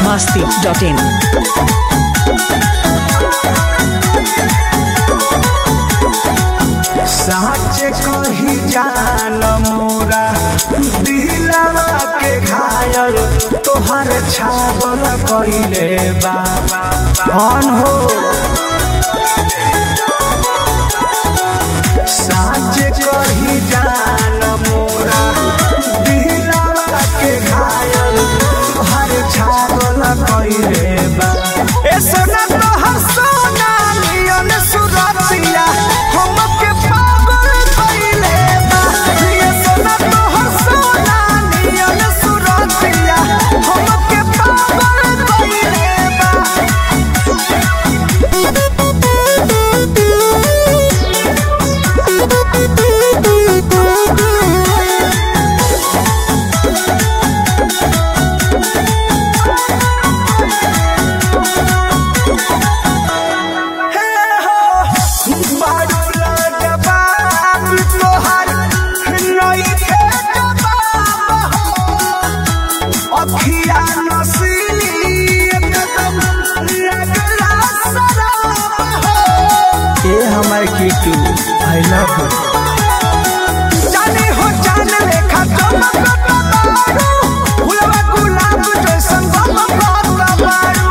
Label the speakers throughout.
Speaker 1: masti.in.
Speaker 2: साच कही जान मोरा दिलवा के घायल तोहर छागल कइले बाबा कौन हो साच कही जान मोरा दिलवा के घायल तोहर छागल कइले बाबा ए सोना तोहर सोना नियन सुरतिया हमके पागल कइले बा ये सोना तोहर सोना नियन सुरतिया हमके पागल कइले बा हे हो बाडूला जवाब तोहर नई के जवाब हो अखिया नसीली एकदम लगला शराब हो ए हमर कीटू आई लव यू जाने हो जान लेखा चमकत बारू फुलवा गुलाब जैसन गमकत बारू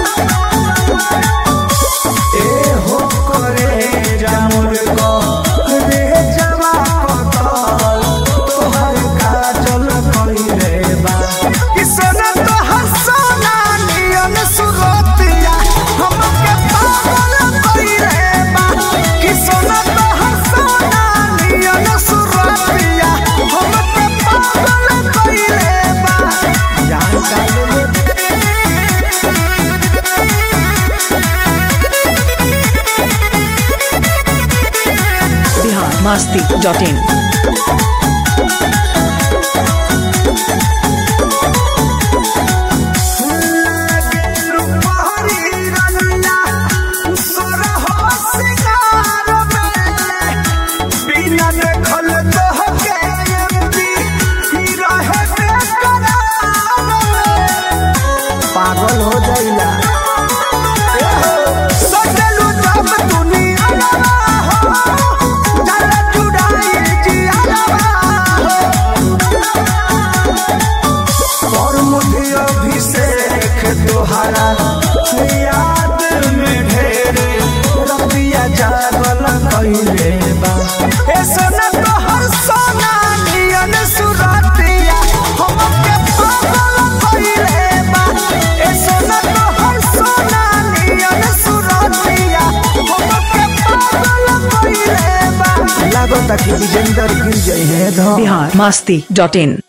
Speaker 2: ए हो करे जामुर को रे जवा कतल तोहर काजल कइले बा कि सोना तोहर सोना नियन सुरतिया हमके पागल कइले बा कि सोना तोहर सोना नियन सुरतिया हमके पागल कइले बा जान का ले
Speaker 1: Bihar masti.in.
Speaker 2: पागल हो जाइला सजलू जब दुनिया हो जल चुड़ाई जिया हो और मुझे अभिषेक तोहरा याद में ढेर रबिया जागल कइले बा ए सोना तोहर सोना नियन सुरतिया हमके पागल कइले बा ए सोना तोहर सोना नियन सुरतिया हमके पागल कइले बा लागो ताकि विजेंदर गिर जाए हैं धम
Speaker 1: Bihar masti.in.